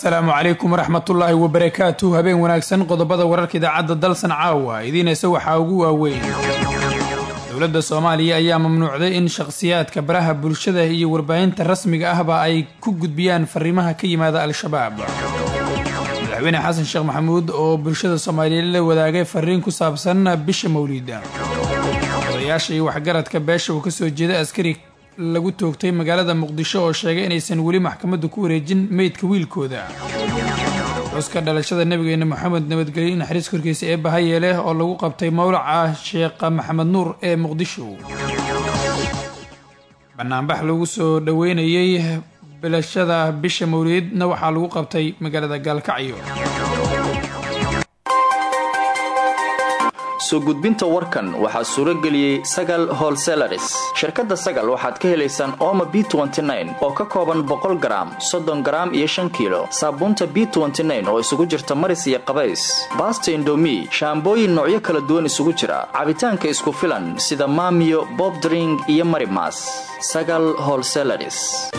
asalaamu calaykum waraxmatullaahi wabarakaatu habeen wanaagsan qodobada wararka idaacadda dalsan caawa idiinaysa waxaa ugu waaweyn dowladda soomaaliya ayaa mamnuucday in shakhsiyaadka baraha bulshada iyo warbaahinta rasmiga ahba ay ku gudbiyaan fariimaha ka yimaada al-shabaab madaxweyne xasan sheekh maxamuud oo bulshada soomaaliyeed la wadaagay fariin ku saabsan bisha mawliida odayaasha iyo waxgaradka beesha uu kasoo jeeda askari lagu toogtay magaalada muqdisho oo sheegay inaysan weli maxkamaddu ku wareejin meydka wiilkooda xuska dhalashada nabigeena moxamed nabadgelyo naxariis korkiisa ee bahayeeleh oo lagu qabtay mowlaca sheekha maxamed nuur ee muqdisho banaanbax lagu soo dhoweynayey bilashada bisha mawliidna waxaa lagu qabtay magaalada gaalkacyo soo gudbinta warkan waxaa suuro geliyey sagal holselaris shirkadda sagal waxaad ka helaysaan ooma b oo ka kooban boqol garaam soddon garaam iyo shan kiilo saabuunta b oo isugu jirta maris iyo qabays baasta indomi shaambooyin noocyo kala duwan isugu jira cabitaanka isku filan sida maamiyo bobdring iyo marimas sagal holselaris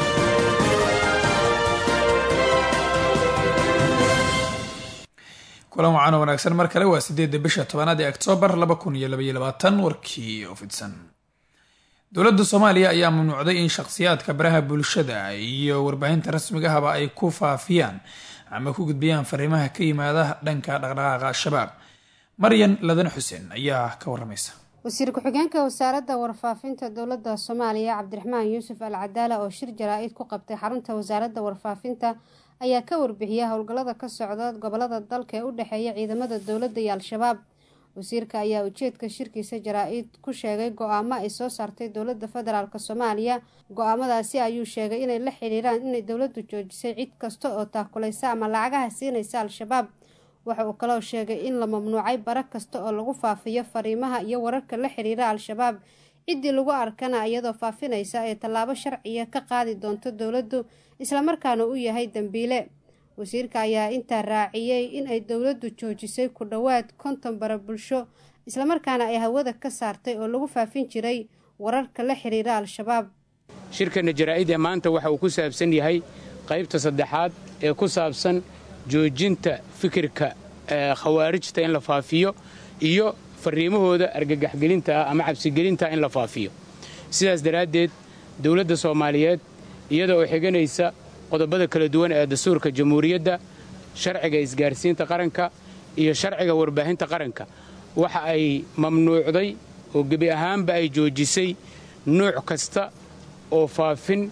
kulan wacan oo wanaagsan mar kale waa sideedda bisha tobanaad ee oktoobar laba kun iyo labaiyo labaatan warkii oo fidsan dowladda soomaaliya ayaa mamnuucday in shakhsiyaadka baraha bulshada iyo warbaahinta rasmiga ahba ay ku faafiyaan ama ku gudbiyaan fariimaha ka yimaada dhanka dhaqdhaqaaqa al-shabaab maryan ladan xuseen ayaa ka waramaysa wasiir ku-xigeenka wasaaradda warfaafinta dowladda soomaaliya cabdiraxmaan yuusuf al cadaala oo shir jaraa-id ku qabtay xarunta wasaaradda warfaafinta ayaa ka warbixiya howlgallada ka socda gobolada dalka ee u dhexeeya ciidamada dowladda iyo al-shabaab wasiirka ayaa ujeedka shirkiisa jaraa-id ku sheegay go-aamo ay soo saartay dowladda federaalk soomaaliya go-aamadaasi ayuu sheegay inay la xidhiiraan inay dowladdu joojisay cid kasta oo taakulaysa ama lacagaha siinaysa al-shabaab waxa uu kaloo sheegay in la mamnuucay bara kasta oo lagu faafiyo fariimaha iyo wararka la xidhiira al-shabaab ciddii lagu arkana iyadoo faafinaysa ee tallaabo sharciya ka qaadi doonto dowladdu islamarkaana u yahay dembiile wasiirka ayaa intaa raaciyey in ay dowladdu joojisay ku dhowaad konton bara bulsho islamarkaana ay hawada ka saartay oo lagu faafin jiray wararka la xidhiira al-shabaab shirkanna jaraa-id ee maanta waxa uu ku saabsan yahay qaybta saddexaad ee ku saabsan joojinta fikirka khawaarijta in la faafiyo iyo fariimahooda argagaxgelinta ah ama cabsigelinta in la faafiyo sidaas daraaddeed dowladda soomaaliyeed iyada oo xiganaysa qodobada kala duwan ee dastuurka jamhuuriyadda sharciga isgaarsiinta qaranka iyo sharciga warbaahinta qaranka waxa ay mamnuucday oo gebi ahaanba ay joojisay nuuc kasta oo faafin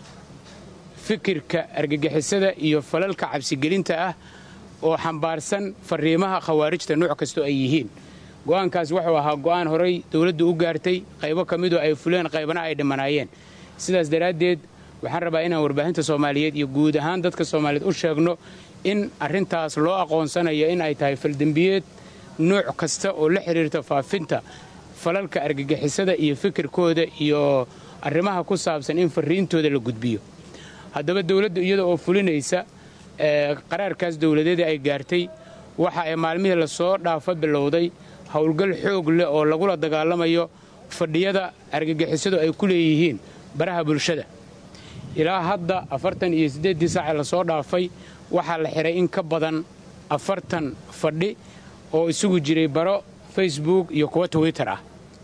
fikirka argagixisada iyo falalka cabsigelinta ah oo xambaarsan fariimaha khawaarijta nuuc kastoo ay yihiin go'aankaas wuxuu ahaa go'aan horay dowladdu u gaartay qaybo ka midoo ay fuleen qaybana ay dhimanaayeen sidaas daraaddeed waxaan rabaa inaan warbaahinta soomaaliyeed iyo guud ahaan dadka soomaaliyeed u sheegno in arrintaas loo aqoonsanayo in ay tahay faldembiyeed nuuc kasta oo la xidhiirta faafinta falalka argagixisada iyo fikirkooda iyo arrimaha ku saabsan in fariintooda la gudbiyo haddaba dowladdu iyada oo fulinaysa qaraarkaas dowladeeda ay gaartay waxa ay maalmihii lasoo dhaafa bilowday howlgal xoog leh oo lagula dagaalamayo fadhiyada argagixisadu ay ku leeyihiin baraha bulshada ilaa hadda afartan iyo siddeeddii saace lasoo dhaafay waxaa la xidhay in ka badan afartan fadhi oo isugu jiray baro facebook iyo kuwa twitter ah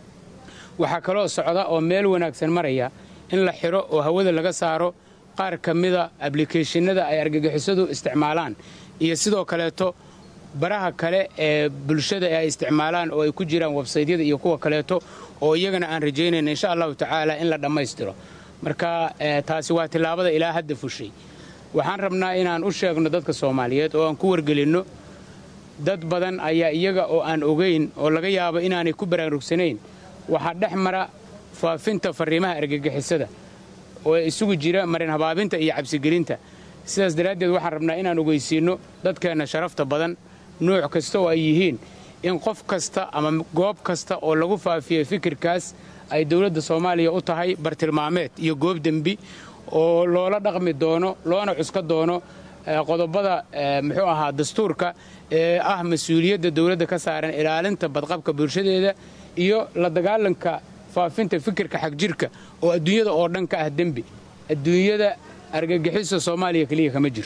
waxaa kaloo socda oo meel wanaagsan maraya in la xidho oo hawada laga saaro qaar ka mida ablikeeshinada ay argagixisadu isticmaalaan iyo sidoo kaleeto baraha kale ee bulshada ee ay isticmaalaan oo ay ku jiraan websaydyada iyo kuwa kaleeto oo iyagana aan rajaynayna insha allahu tacaala in la dhammaystiro marka taasi waa tillaabada ilaa hadda fushay waxaan rabnaa inaan u sheegno dadka soomaaliyeed oo aan ku wargelinno dad badan ayaa iyaga oo aan ogayn oo laga yaabo inaanay ku baraarugsanayn waxaa dhex mara faafinta fariimaha argagixisada oo isugu jira marin habaabinta iyo cabsigelinta sidaas daraaddeed waxaan rabnaa inaan ogeysiinno dadkeenna sharafta badan nuuc kasta oo ay yihiin in qof kasta ama goob kasta oo lagu faafiyey fikirkaas ay dowladda soomaaliya u tahay bartilmaameed iyo goob dembi oo loola dhaqmi doono loona cuska doono qodobada muxuu ahaa dastuurka ee ah mas-uuliyadda dowladda ka saaran ilaalinta badqabka bulshadeeda iyo la dagaalanka faafinta fikirka xagjirka oo adduunyada oo dhan ka ah dembi adduunyada argagixisa soomaaliya keliya kama jirto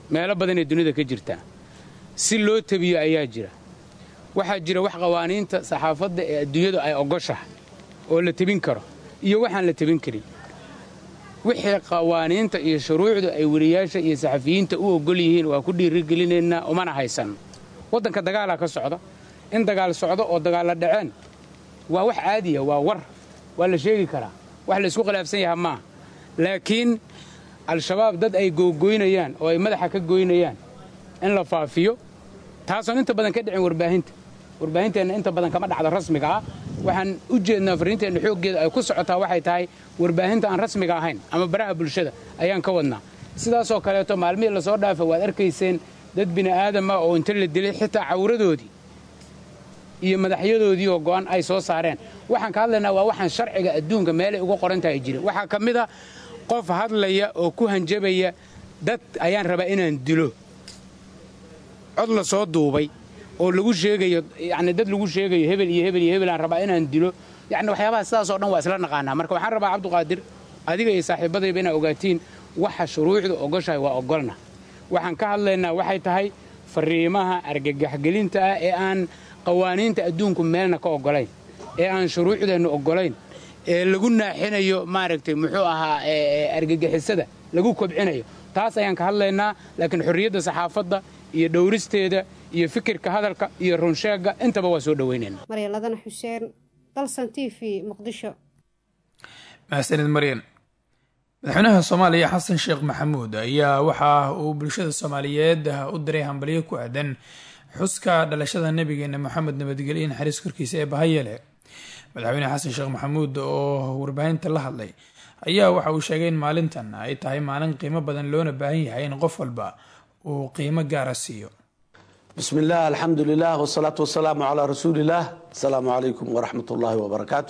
meelo badanee dunida ka jirtaa si loo tabiyo ayaa jira waxaa jira wax qawaaniinta saxaafadda ee adduunyadu ay ogoshahay oo la tebin karo iyo waxaan la tebin karin wixii qawaaniinta iyo shuruucdu ay weriyaasha iyo saxafiyiinta u ogol yihiin waa ku dhiirigelinaynaa umana haysanno waddanka dagaalaa ka socda in dagaal socdo oo dagaalla dhaceen waa wax caadiya waa war waa la sheegi karaa wax laysku khilaafsan yaha maaha laakiin al-shabaab dad ay googoynayaan oo ay madaxa ka goynayaan in la faafiyo taasoon inta badan ka dhicin warbaahinta warbaahinteenna inta badan kama dhacda rasmiga ah waxaan u jeednaa farriinteenna xooggeeda ay ku socotaa waxay tahay warbaahinta aan rasmiga ahayn ama baraha bulshada ayaan ka wadnaa sidaasoo kaleeto maalmihii lasoo dhaafa waad arkayseen dad bini aadam ah oo inta la dilay xitaa cawradoodii iyo madaxyadoodii oo go'an ay soo saareen waxaan ka hadlaynaa waa waxaan sharciga adduunka meelay uga qoran tahay jirin waxaa ka mid a qof hadlaya oo ku hanjabaya dad ayaan rabaa inaan dilo cod la soo duubay oo lagu sheegayo yani dad lagu sheegayo hebel iyo hebel iyo hebel aan rabaa inaan dilo yani waxyaabaha sidaasoo dhan waa isla naqaanaa marka waxaan rabaa cabduqaadir adiga iyo saaxiibadayba inaa ogaatiin waxa shuruucdu ogoshahay waa ogolna waxaan ka hadlaynaa waxay tahay fariimaha argagaxgelinta ah ee aan qawaaniinta adduunku meelna ka ogolayn ee aan shuruucdeennu ogolayn ee lagu naaxinayo maaragtay muxuu ahaa argagixisada lagu kobcinayo taas ayaan ka hadlaynaa laakiin xorriyadda saxaafadda iyo dhowristeeda iyo fikirka hadalka iyo runsheegga intaba waa soo dhoweynayna maryaladana xuseen dalsan t v muqdisho mahadsanid maryan madaxweynaha soomaaliya xasan sheekh maxamuud ayaa waxa uu bulshada soomaaliyeed u diray hambalyo ku aadan xuska dhalashada nabigeena maxamed nabadgelyo naxariis korkiisa ee bahayele madaxweyne xasan sheekh maxamuud oo warbaahinta la hadlay ayaa waxa uu sheegay in maalintan ay tahay maalin qiimo badan loona baahan yahay in qof walba uu qiimo gaara siiyo bismi illah alxamdu lilah wsalaatu wasalaamu calaa rasuuliillah asalaamu calaykum waraxmat ullaahi wabarakaatu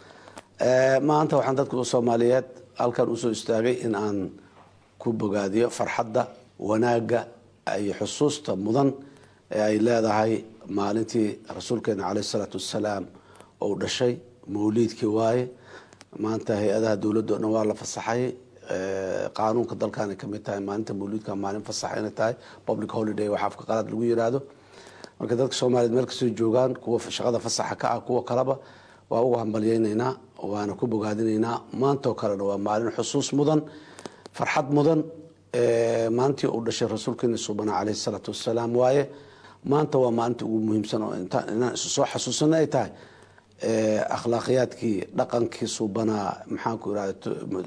maanta waxaan dadka soomaaliyeed halkan usoo istaagay in aan ku bogaadiyo farxadda wanaagga iyo xusuusta mudan ee ay leedahay maalintii rasuulkeena caleyh isalaatu wassalaam ou dhashay mawliidkii waaye maanta hay-adaha dowladda o dhan waa la fasaxay qaanuunka dalkaanay kamid tahay maalinta mawliidka maalin fasax inay tahay public holiday wax afka qalaad lagu yiraahdo marka dadka soomaaliyeed meel kastoo joogaan kuwa shaqada fasaxa ka ah kuwa kaleba waa ugu hambalyeyneynaa waana ku bogaadinaynaa maantoo kalena waa maalin xusuus mudan farxad mudan maalintii uu dhashay rasuulkeena suubana caleyhi salaatu wassalaam waaye maanta waa maalinta ugu muhiimsan oo inaan isu soo xasuusana ay tahay akhlaaqiyaadkii dhaqankii suubanaa maxaanku irahda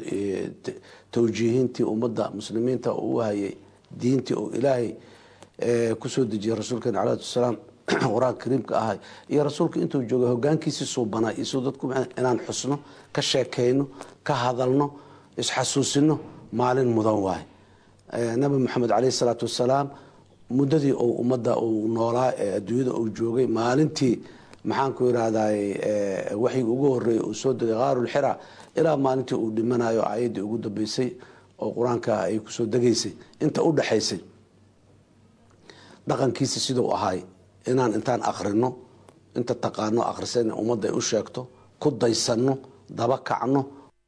tawjiihintii ummadda muslimiinta uu u hayay diintii oo ilaahay kusoo dejiyay rasuulkeena caleyhi salaam qur-aanka kariimka ahay iyo rasuulka intuu joogay hogaankiisii suubanaa iyo suu dadku inaan xusno ka sheekeyno ka hadalno isxasuusino maalin mudan waay nabi maxamed caleyhi salaatu wassalaam muddadii uu ummadda uu noolaa ee adduunyada uu joogay maalintii maxaanku irahday waxyigi ugu horeeyay uu soo degay qaarulxira ilaa maalintii uu dhimanayo ayaddii ugu dambeysay oo qur-aanka ay kusoo degaysay inta u dhexaysay dhaqankiisa siduu ahaay inaan intaan akrino inta taqaano akhrisan ummadda ay u sheegto ku daysanno daba kacno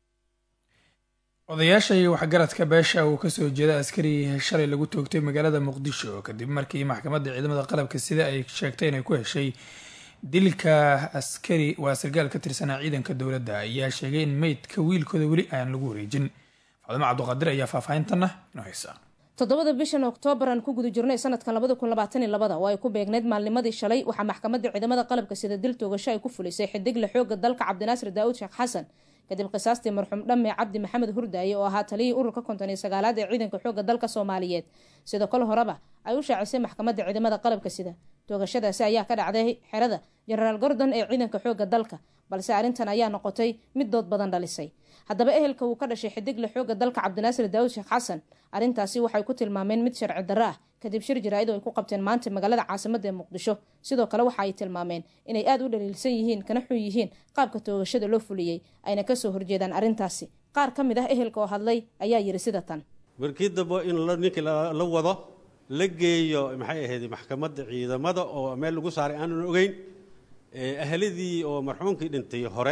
odayaasha iyo waxgaradka beesha uu kasoo jeeda askari shalay lagu toogtay magaalada muqdisho kadib markii maxkamadda ciidamada qalabka sida ay sheegtay inay ku heshay dilka askari waa sargaal ka tirsanaa ciidanka dowladda ayaa sheegay in meydka wiilkooda weli aan lagu wareejin faadimo cabduqaadir ayaa faahfaahintanna inoo haysa toddobada bishan oktoobar aan ku guda jirnay sanadkan labada kun labaatan iyo labada oo ay ku beegneyd maalnimadii shalay waxaa maxkamadda ciidamada qalabka sida dil toogasho ay ku fulisay xidigle xooga dalka cabdinaasir daawud sheekh xasan kadib qisaastii marxuum dhamme cabdi maxamed hurdaaye oo ahaa taliyii ururka konton iyo sagaalaad ee ciidanka xooga dalka soomaaliyeed sidoo kale horeba ay u shaacisay maxkamadda ciidamada qalabka sida toogashadaasi ayaa ka dhacday xerada jenaraal gordon ee ciidanka xooga dalka balse arrintan ayaa noqotay mid dood badan dhalisay haddaba ehelka uu ka dhashay xidigle xooga dalka cabdinaasir daawud sheekh xasan arrintaasi waxay ku tilmaameen mid sharci darro ah kadib shir jaraa-id oo ay ku qabteen maanta magaalada caasimada ee muqdisho sidoo kale waxa ay tilmaameen inay aada u dhaliilsan yihiin kana xun yihiin qaabka toogashada loo fuliyey ayna kasoo horjeedaan arrintaasi qaar ka mid ah ehelka oo hadlay ayaa yiri sida tan markii dambe in ninkii la wado la geeyo maxay ahayd maxkamadda ciidamada oo meel lagu saaray aanan ogeyn ahladii oo marxuumkii dhintay hore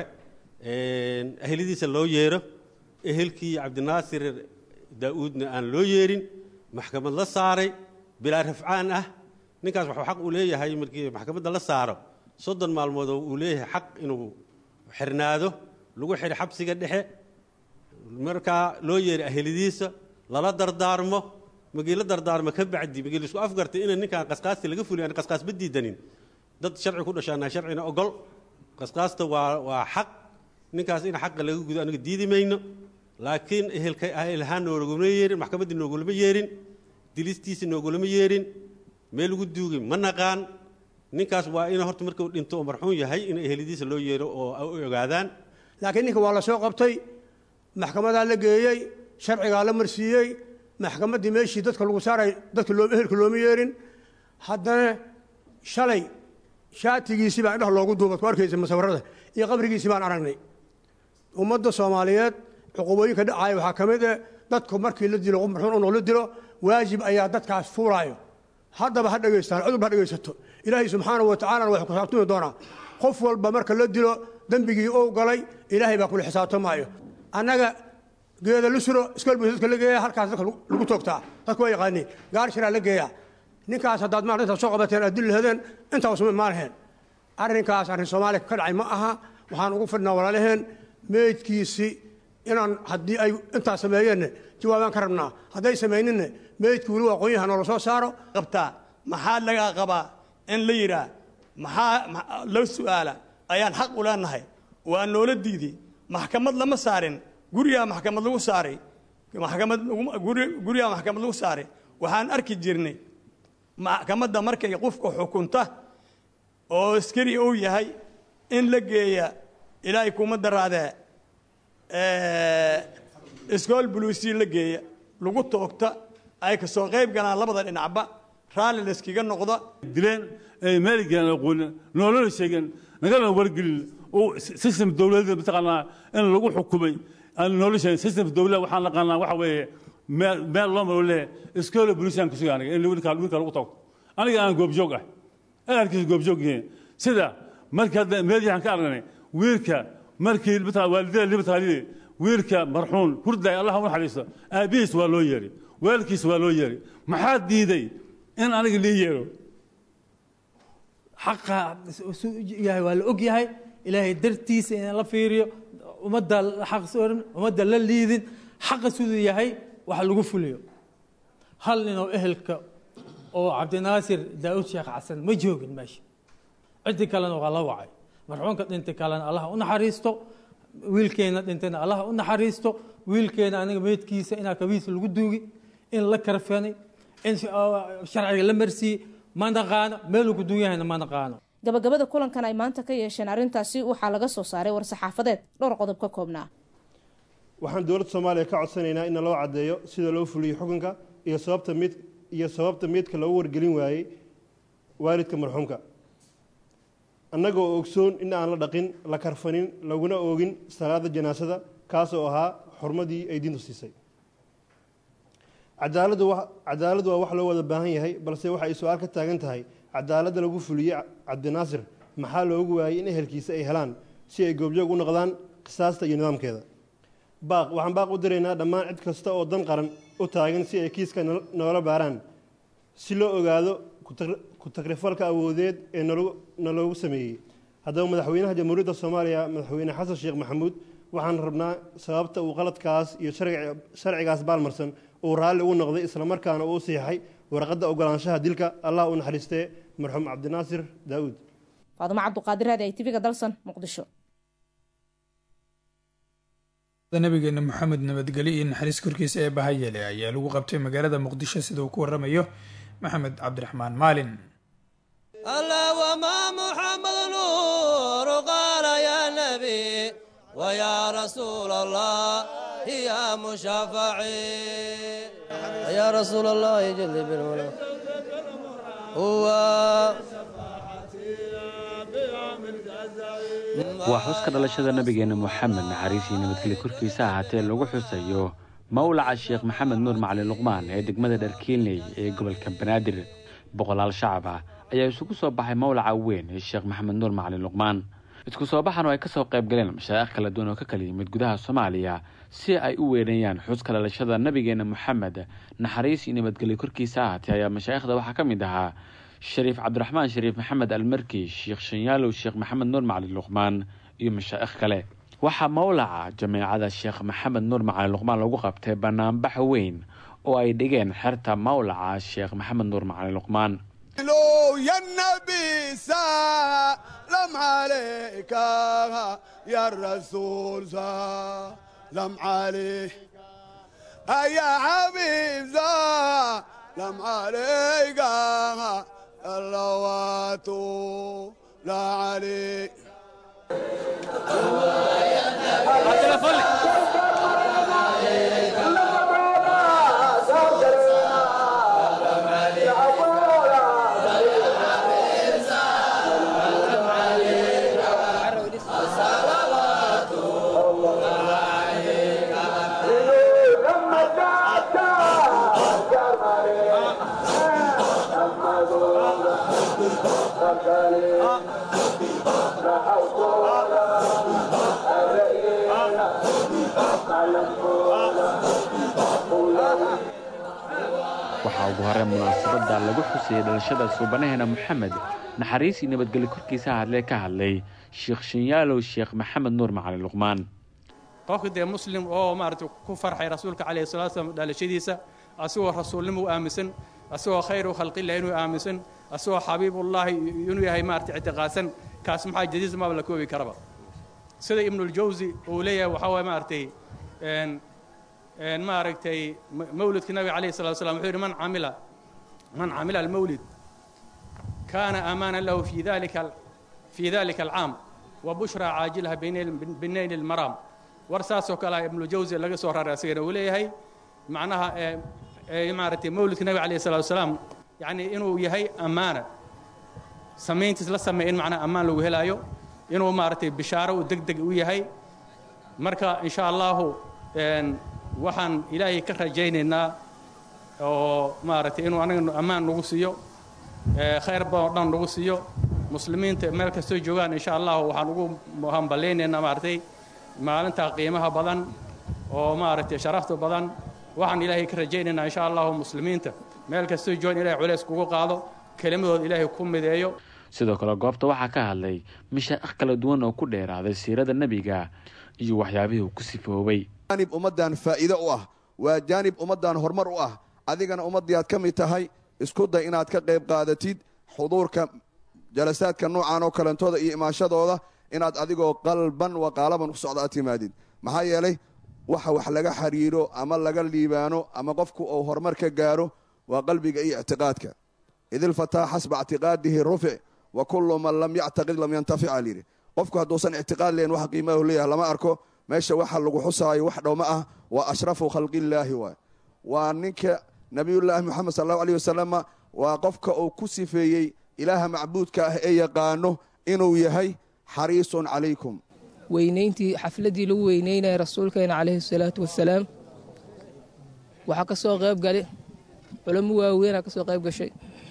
ahladiisa loo yeero ehelkii cabdinaasir daa-uudna aan loo yeerin maxkamad la saaray bilaa rafcaan ah ninkaas waxuu xaq uu leeyahay markii maxkamadda la saaro soddon maalmood oo uu leeyahay xaq inuu xirnaado lagu xidho xabsiga dhexe markaa loo yeeray ahelidiisa lala dardaarmo magii la dardaarmo ka bacdi magii laisku afgartay ina ninkaan qasqaasti laga fuliy aan qasqaasba diidanin dad sharci ku dhashaanaa sharcina ogol qasqaasta waa waa xaq ninkaas in xaqa laga gudo aniga diidi mayno laakiin ehelka ehelhaan noogulama yeerin maxkamaddii noogulama yeerin dilistiisi noogulama yeerin meel lagu duugay ma naqaan ninkaas waa in horta markuu dhinto oo marxuun yahay in ehelidiisa loo yeero oo ay ogaadaan laakiin ninka waa la soo qabtay maxkamadaa la geeyey sharcigaa la marsiiyey maxkamaddii meeshii dadka lagu saaray dadka loo ehelka looma yeerin haddana shalay shaatigiisii baa indhaha loogu duubad ku arkaysa musawirada iyo qabrigiisii baan aragnay ummadda soomaaliyeed cuqubooyinka dhacaaya waxaa ka mid eh dadku markii la dilo qof marxuun unoo la dilo waajib ayaa dadkaas fuulaayo haddaba ha dhegaystaan cudurba ha dhegaysato ilaahay subxaanahu wa tacaalana waxuu ku xisaabtami doonaa qof walba marka la dilo dembigii ou galay ilaahay baa kula xisaabtamaayo annaga geeda lusuro iskool buu dadka la geeya halkaas dadka lagu toogtaa dadku waa yaqaaniin gaar shiraa la geeyaa ninkaas haddaad maarta intaad soo qabateen aad dili lahadeen intaas ma maalaheen arrinkaas arrin soomaaliya ka dhacay ma aha waxaan ugu fidhnaa walaalaheen meydkiisi inaan haddii ay intaas sameeyeenna jawaabaan ka rabnaa hadday samayninne meydkii weli waa qoonyaha noola soo saaro qabtaa maxaa lagaa qabaa in la yidhaah maxaa loo su'aala ayaan xaq u leenahay waa noola diiday maxkamad lama saarin gurigaa maxkamad lagu saaray maxkamad gurigaa maxkamad lagu saaray waxaan arki jirnay maxkamadda markay qofka xukunta oo askari uu yahay in la geeya ilaahay kuma daraadee iskool buluusii la geeya lagu toogta ay ka soo qayb galaan labada dhinacba raalli layskaga noqda dileen maaligaan aqoonin noolana sheegin nagana wargelin system dowladeed mataqaanaa in lagu xukumay aan noola sheegin system dowlad waxaan naqaanaa waxa weeye meel meel loo maro lee iskoola bulisaan kusuga aniga in wiilka wiilka lagu tago aniga aan goobjoog ah aarkiisa goobjoog yihiin sida markii hadda meediyahan ka aragnay wiilka markii mataa waalidada libataalide wiilka marxuun hurday allah u naxariisto aabbihiis waa loo yeeray waalkiis waa loo yeeray maxaa diiday in aniga lii yeero xaqa yahay waa la og yahay ilaahay dartiisa in la fiiriyo ummadda xaq soorin ummadda la liidin xaqa siduu yahay wax lagu fuliyo hal ninoo ehelka oo cabdinaasir daa'uud sheekh xasan ma joogin meesha ciddii kalena waa la wacay marxuumka dhintay kalena allah u naxariisto wiilkeena dhintayna allah u naxariisto wiilkeena aniga meydkiisa inaa kabiisa lagu duugi in la karfanay in sharciga la marsiiyey ma naqaano meeluu ku duun yahayna ma naqaano gabagabada kulankan ay maanta ka yeesheen arrintaasi waxaa laga soo saaray war-saxaafadeed dhowr qodob ka koobnaa waxaan dowladda soomaaliya ka codsanaynaa in loo caddeeyo sida loo fuliyo xukunka iyo sababta mid iyo sababta meydka loogu wargelin waayey waalidka marxuumka annagoo ogsoon in aan la dhaqin la karfanin laguna oogin salaada janaasada kaasoo ahaa xurmadii ay diintu siisay cadaaladdu cadaaladdu waa wax loo wada baahan yahay balse waxa ay su-aal ka taagan tahay cadaaladda lagu fuliyey cabdinaasir maxaa loogu waayey in ehelkiisa ay helaan si ay goobjoog u noqdaan qisaasta iyo nidaamkeeda baaq waxaan baaq u diraynaa dhammaan cid kasta oo dan qaran u taagan si ay kiiska noola baaraan si loo ogaado ku-takrifalka awoodeed ee naloogu sameeyey haddaba madaxweynaha jamhuuriyadda soomaaliya madaxweyne xasan sheekh maxamuud waxaan rabnaa sababta uu qaladkaas iyo sharcigaas baalmarsan uu raalli ugu noqday islamarkaana uu siixay warqadda ogolaanshaha dilka allah u naxariistee marxuum cabdinaasir daa'uud faadumo cabduqaadir raadi ay tv-ga dalsan muqdisho nabigeena moxamed nabadgelyo iyo naxariis korkiisa ee bahayele ayaa lagu qabtay magaalada muqdisho sida uu ku waramayo maxamed cabdiraxmaan maalin الله وما محمد نور قال يا نبي ويا رسول الله يا مشافعي يا رسول الله جل بالولا هو waa xuska dhalashada nabigeena moxamed naxariis iyo nabadgelyo korkiisa ahaatee lagu xusayo mawlaca sheekh maxamed nuur macalin luqmaan ee degmada dharkiilney ee gobolka banaadir boqolaal shacab ah ayaa isugu soo baxay mawlaca weyn ee sheekh maxamed nuur macalin luqmaan isku soo baxan oo ay kasoo qayb galeen mashaa'ikh kala duwan oo ka kala yimid gudaha soomaaliya si ay u weynayaan xuska dhalashada nabigeena moxamed naxariis iyo nabadgelyo korkiisa ahaatee ayaa mashaa'ikhda waxaa ka mid ahaa shariif cabdiraxmaan shariif maxamed almarki sheekh shanyaalow sheekh maxamed nuur macali luqmaan iyo mashaa'ikh kale waxaa mawlaca jameecada sheekh maxamed nuur macali luqmaan lagu qabtay banaanbax weyn oo ay dhigeen xerta mawlaca sheekh maxamed nuur macali luqmaan يا النبي سلام عليك يا الرسول سلام عليك يا حبيب سلام عليك اللوات لا عليك waxaa ugu horey munaasabada lagu xusayay dhalashada suubanaheena moxamed naxariis iyo nabadgelyo korkiisa hadlee ka hadlay sheekh shanyaalow sheekh maxamed nuur macali luqmaan qofka dee muslim oo maaragtay ku farxay rasuulka calayhi salatu slam dhalashadiisa asagoo rasuulnimo u aaminsan asagoo khayru khalqillah inuu aaminsan asagoo xabiibullaahi inuu yahay maaragtay ictiqaadsan kaas maxaa jadiis maaba la koobi karaba sida ibnuljawsi uu leeyahay waxaa waye maaragtay maaragtay mawlidka nabiga calayhi salatu slam wuxuu yidhi man camila man camila almawlid kaana amaana lahu fi dalika fi dalika alcaam wa bushra caajilaha binayni almaraam war saasoo kale ibnujawsi laga soo raray asagana uu leeyahay macnaha maaragtay mawlidka nabiga calayhi salatu wasalaam yacni inuu yahay ammaana samayntiis la sameey in macnaha ammaan lagu helaayo inuu maaragtay bishaaro uu deg deg u yahay marka insha allahu waxaan ilaahay ka rajaynaynaa oo maaragtay inuu anaga ammaan nagu siiyo khayr badan oo dhan nagu siiyo muslimiinta meel kastoo joogaan insha allahu waxaan ugu hambalaynaynaa maaragtay maalintaa qiimaha badan oo maaragtay sharafta badan waxaan ilaahay ka rajaynaynaa insha allahu muslimiinta meel kastoo joogaan ilahay culays kugu qaado kelimadooda ilaahay ku mideeyo sidoo kale goobta waxaa ka hadlay mashaa'ikh kala duwan oo ku dheeraaday siirada nebiga iyo waxyaabihii uu ku sifoobay jaanib ummaddan faa'iido u ah waa jaanib ummaddan horumar u ah adigana ummaddii aad ka mid tahay isku day inaad ka qayb qaadatid xuduurka jalasaadka noocan oo kalentooda iyo imaashadooda inaad adigoo qalban wa qaalaban ku socda aad timaadid maxaa yeelay waxa wax laga xiriiro ama laga liibaano ama qofku uu horumar ka gaaro waa qalbiga iyo ictiqaadka idilfataa xasba ictiqaadihi rufic wa kullu man lam yactaqid lam yantafic aa layidhi qofku hadduusan ictiqaad lehin wax qiimahu leeyahay lama arko meesha waxa lagu xusaayo wax dhowma ah waa ashrafu khalqillaahi waay waa ninka nabiyullaahi moxamed sal allahu aleyh wasalama waa qofka uu ku sifeeyey ilaaha macbuudka ah ee yaqaano inuu yahay xariisun calaykum weynayntii xafladdii lagu weyneynaya rasuulkeena calayhi salaatu wasalaam waxaa ka soo qayb gali culamo waaweynaa ka soo qayb gashay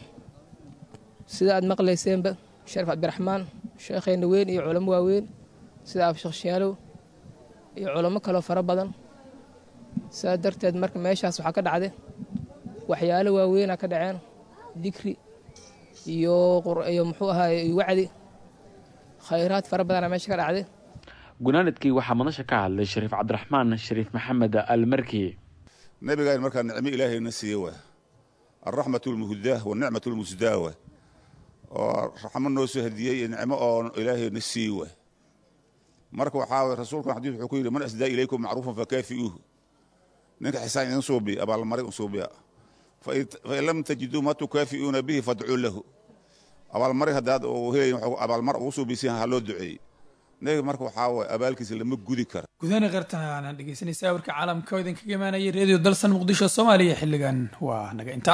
sida aad maqlayseenba sharif cabdiraxmaan sheekheenna weyn iyo culamo waaweyn sida absheekh shaalow iyo culamo kaloo fara badan saa darteed marka meeshaas waxaa ka dhacday waxyaalo waaweynaa ka dhaceen dikri iyo iyo muxuu ahaay wacdi khayraad fara badanaa meesha ka dhacday gunaanadkii waxaa madasha ka hadlay shariif cabdiraxmaan shariif maxamed almarki nabigaan markaa nicmo ilaahayna siiye waa alraxmatu lmuhdaah wanicmatu lmusdaa waa oo raxmo noo soo hadiyey iyo nicmo oo ilaahayna sii waa marka waxaa way rasuulkan xadiis wuxuu ku yidhi man asdaa ilaykum macruufan fakaafi'uuhu ninka xisaan idin suubiya abaalmarin u suubiya fain lam tajiduu ma tukaafi'uuna bihi fadcuu lahu abaalmarin haddaad uu helayin abaalmar ugu suubisiin ha loo duceeyey nebiga marka waxaa waye abaalkiisa lama gudi karo gudahana qartana dhegeysanaysaa warka caalamka oo idinkaga imaanaya reediyo dalsan muqdisho soomaaliya xilligan waa naga inta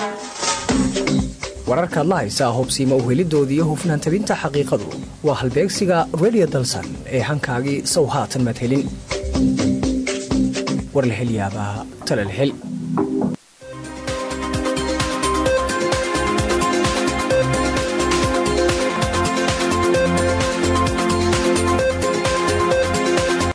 wararkaad la haysaa hubsiima uhelidoodii iyo hufnaan tabinta xaqiiqadu waa halbeegsiga redio dalsan ee hankaagii sow haatan maad helin war la hel yaabaa tala la hel